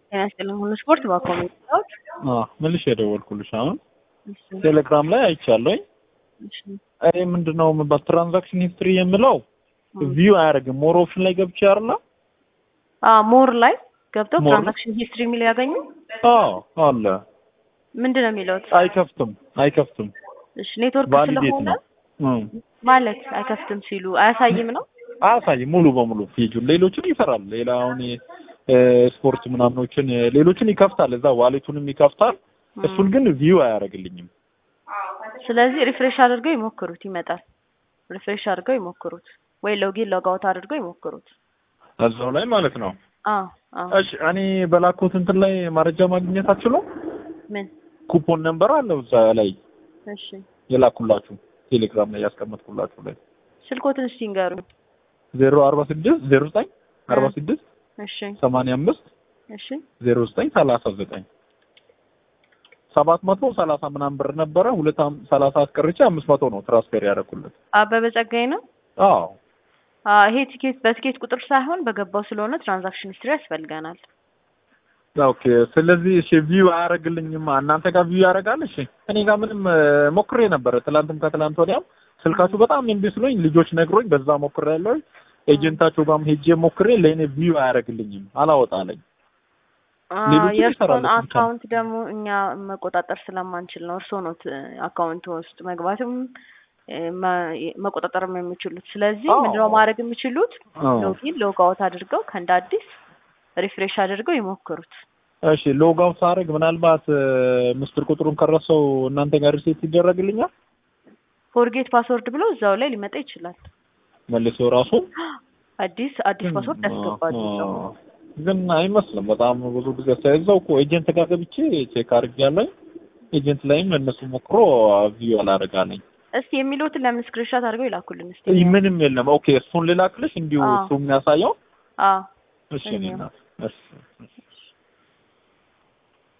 ጤና ይስጥልኝ ሁሉ ስፖርት በኮሜንታዎች አዎ መልሼ የደወልኩልሽ አሁን ቴሌግራም ላይ አይቻለሁኝ። እኔ ምንድነው የምባል ትራንዛክሽን ሂስትሪ የምለው ቪው አያደርግም። ሞር ኦፕሽን ላይ ገብቼ አይደለ? ሞር ላይ ገብተው ሞር? ትራንዛክሽን ሂስትሪ የሚል ያገኙ አዎ አለ። ምንድን ነው የሚለው? አይከፍትም አይከፍትም። እሺ ኔትወርክ ቫሊዴት ስለሆነ ነው እም። ማለት አይከፍትም ሲሉ አያሳይም ነው። አያሳይም ሙሉ በሙሉ ፔጁን። ሌሎችን ይሰራል። ሌላ አሁን እ፣ ስፖርት ምናምኖችን እ፣ ሌሎችን ይከፍታል። እዛ ዋሌቱንም ይከፍታል። እሱን ግን ቪው አያደርግልኝም። ስለዚህ ሪፍሬሽ አድርገው ይሞክሩት፣ ይመጣል። ሪፍሬሽ አድርገው ይሞክሩት፣ ወይ ሎጊን ሎጋውት አድርገው ይሞክሩት። እዛው ላይ ማለት ነው። አዎ አዎ። እሺ እኔ በላኩት እንትን ላይ መረጃ ማግኘት አትችሉም? ምን? ኩፖን ነምበር አለው እዛ ላይ እሺ የላኩላችሁ ቴሌግራም ላይ ያስቀመጥኩላችሁ ላይ ስልኮትን እስቲ ንገሩኝ። ዜሮ አርባ ስድስት ዜሮ ዘጠኝ አርባ ስድስት እሺ ሰማንያ አምስት እሺ ዜሮ ዘጠኝ ሰላሳ ዘጠኝ ሰባት መቶ ሰላሳ ምናምን ብር ነበረ። ሁለት አም- ሰላሳ አስቀርቼ አምስት መቶ ነው ትራንስፌር ያደረኩለት። አበበ ጸጋይ ነው። አዎ አዎ ይሄ ቲኬት በቲኬት ቁጥር ሳይሆን በገባው ስለሆነ ትራንዛክሽን ሂስትሪ ያስፈልገናል። ኦኬ። ስለዚህ እሺ ቪው አያደርግልኝም። እናንተ ጋር ቪው ያደርጋል? እሺ እኔ ጋር ምንም እ፣ ሞክሬ ነበረ ትላንትም ከትላንት ወዲያም ስልካችሁ በጣም እምቢ ስሎኝ ልጆች ነግሮኝ በዛ ሞክሬ ያለው ኤጀንታቸው ጋርም ሄጄ ሞክሬ ለእኔ ቪው አያደርግልኝም፣ አላወጣለኝ። ሌሎቹ የእርስዎን ይሰራሉ ብቻ። አካውንት ደግሞ እኛ መቆጣጠር ስለማንችል ነው። እርስዎ ነው አካውንት ውስጥ መግባትም እ፣ መ- መቆጣጠርም የሚችሉት። ስለዚህ አዎ። ምንድነው ማድረግ የሚችሉት? አዎ። ሎጊን ሎግ አውት አድርገው ከእንደ አዲስ ሪፍሬሽ አድርገው ይሞክሩት። እሺ ሎግ አውት ሳደርግ ምናልባት እ፣ ምስጢር ቁጥሩን ከረሰው እናንተ ጋር ሪሴት ይደረግልኛል ፎርጌት ፓስወርድ ብሎ እዛው ላይ ሊመጣ ይችላል። መልሶ ራሱ አዲስ አዲስ ፓስወርድ ያስገባሉ እዛው። አ- ግን አይመስልም። በጣም ብዙ ጊዜ ሳይዘው እኮ ኤጀንት ጋር ገብቼ ቼክ አድርጌያለሁ። ኤጀንት ላይም እነሱ ሞክሮ ቪው አላደርጋለኝ። እስቲ የሚሉትን ለምን ስክሪንሾት አድርገው ይላኩልን እስቲ። ይህ ምንም የለም። ኦኬ እሱን ልላክልሽ እንዲሁ አዎ። እሱ የሚያሳየው አዎ እሺ እኔ እናት እሺ እሺ